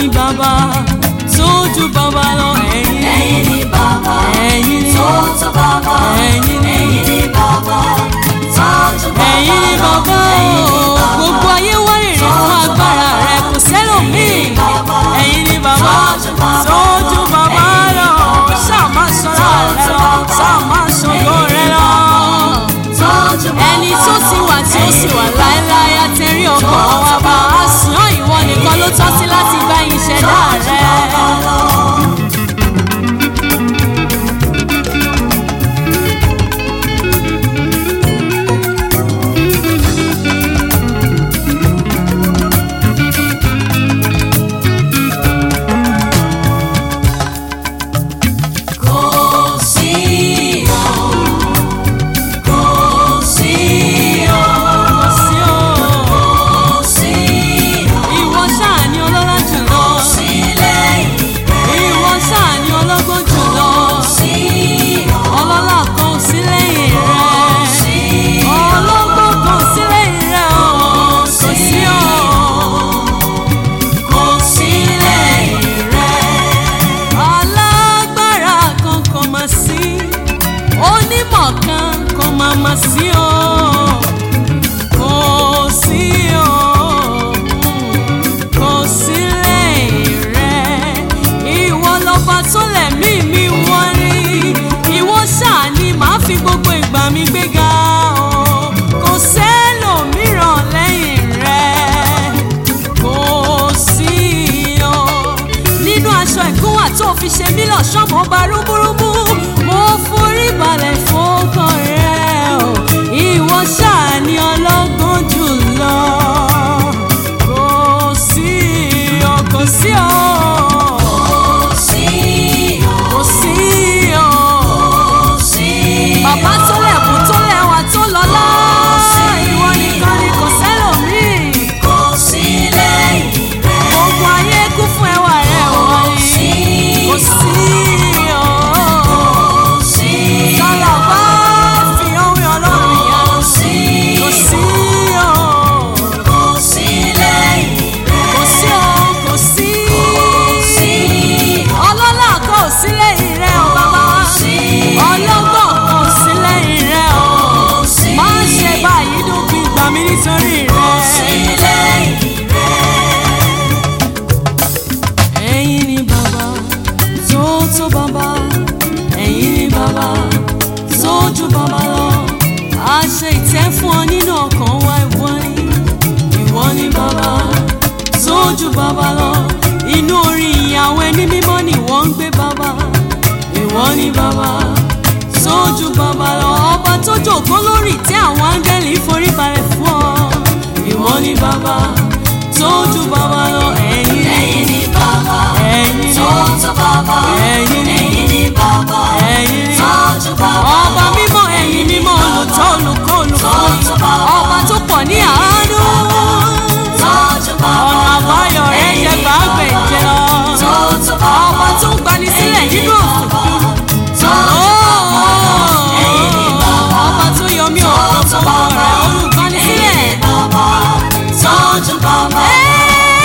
ni bàbá tójú bàbá lọ ẹ̀yin ẹ̀yin ni bàbá ẹ̀yin ni tó tó bàbá ẹ̀yin ni ẹ̀yin ni bàbá tó tó bàbá ẹ̀yin ni bàbá ẹ̀yin ni o bàbá. gbogbo ayé wárìrì fún agbára rẹ kò sẹ́lòmíì ẹ̀yin ni bàbá tójú bàbá lọ ṣáà má sọ̀rọ̀ rẹ lọ ṣáà má sọ̀rọ̀ rẹ lọ ẹni tó ti wà tí ó sì wà láéláé àtẹ̀rí ọkàn wa bá a sùn ọ́ ìwọ nìkan ló tọ́ sí láti gba ìṣẹ̀dá rẹ. Kò sí o, kò sí o, sí o kò sí o, ìwọ ṣáà ni ọlọ́lá jùlọ sí lẹ́yìn ìwọ ṣáà ni ọlọ́gbọ́n jùlọ sí o, ọlọ́lá kan ò sí lẹ́yìn rẹ sí ọlọ́gbọ́n kan ò sí lẹ́yìn rẹ o kò sí o kò sí lẹ́yìn rẹ̀. alágbára kan kò mà sí onímọ̀ kan kò mà mà sí o kò sí o kò sí lẹ́yìn rẹ ìwọ lọ́ba tó lẹ̀mí mi wọ́n rí ìwọ ṣáà ni màá fi gbogbo ìgbà mi gbéga o kò sẹ́lòmíràn lẹ́yìn rẹ kò sí o nínú aṣọ ìkúnwà tó fi ṣe mí lọ́ṣọ́ mo bá rúbúrúbú mo forí balẹ̀ fọ́kàn rẹ o ìwọ ṣáà ni ọlọ́gbọ́n jùlọ kò sí o kò sí o Kò sí o, kò sí o kò sí o. bàbá tó lẹ̀kùn tó lẹ́wà tó lọ́lá ìwọ nìkan ni kò sẹ́lòmíì. Kò sí lẹ́yìn rẹ̀. gbogbo ayé kún fún ẹwà rẹ wọ́n ní kò sí o. Kò sí sọlá bá fi ohun ọlọ́run yá kò sí kò sí o. kò sí lẹ́yìn rẹ̀. kò sí o kò sí. Kò sí ọlọ́lá kan ò sí lẹ́yìn rẹ o bàbá. sí ọlọ́gbọ́n kan ò sí lẹ́yìn rẹ o. kò sí má ṣe báyìí dúpin gbà mí nítorí kò sí rẹ. lẹ́yìn ẹ̀yin ni bàbá tó tó bàbá ẹ̀yin ni bàbá tó ju bàbá lọ a ṣe ìtẹ́ fún ọ nínú ọkàn wa ìwọ ni ìwọ ni bàbá tó ju bàbá lọ inú orin ìyàwó ẹni mímọ́ ni wọ́n ń gbé bàbá ìwọ ni bàbá tó ju bàbá lọ ọba tó jòkó lórí ìtẹ́ àwọn áńgẹ́lì forí balẹ̀ fún ọ ìwọ ni bàbá tó ju bàbá lọ ẹ̀yin ni ẹ̀yin ni bàbá ẹ̀yin ni tó tó bàbá ẹ̀yin ni ẹ̀yin ni bàbá ẹ̀yin ni tó tó bàbá ọba mímọ́ ẹ̀yin mímọ́ olùtọ́ olùkọ́ olùkọ́ tó bàbá ọba tó pọ̀ ní àánú tó tó bàbá ọ̀nà àbáyọ rẹ̀ jẹ́ gbàgbẹ́jẹ lọ tó tó bàbá ọba tó ń gbani sílẹ̀ nínú òkùnkùn tó ẹ̀yin ni ọba tó yọ mí òkùnkùn rẹ̀ olùgbani sílẹ̀ bàbá tó tó bàbá ẹ̀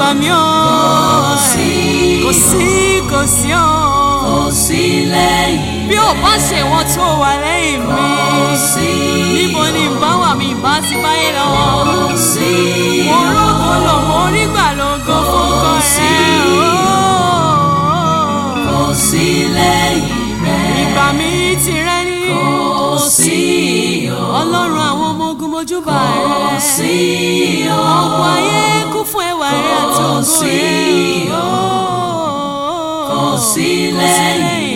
gbà mí o Kò sí. kò sí kò sí o kò sí lẹ́yìn bí ò bá ṣe wọn tó wà lẹ́yìn mi kò sí níbo ni ìbá wà mí ìbá ti báyé lọ kò sí mo rógo lò mo rí gbà lógo fúnkọ sí. rẹ kò sí lẹ́yìn rẹ̀ ìgbà mi ti rẹ ní kò sí o ọlọ́run àwọn ọmọ ogun mojúbà kò rẹ sí o ọ̀pọ̀ ayé kún fún ẹwà rẹ àti Kò ògo sí rẹ o. kò sí lẹ́yìn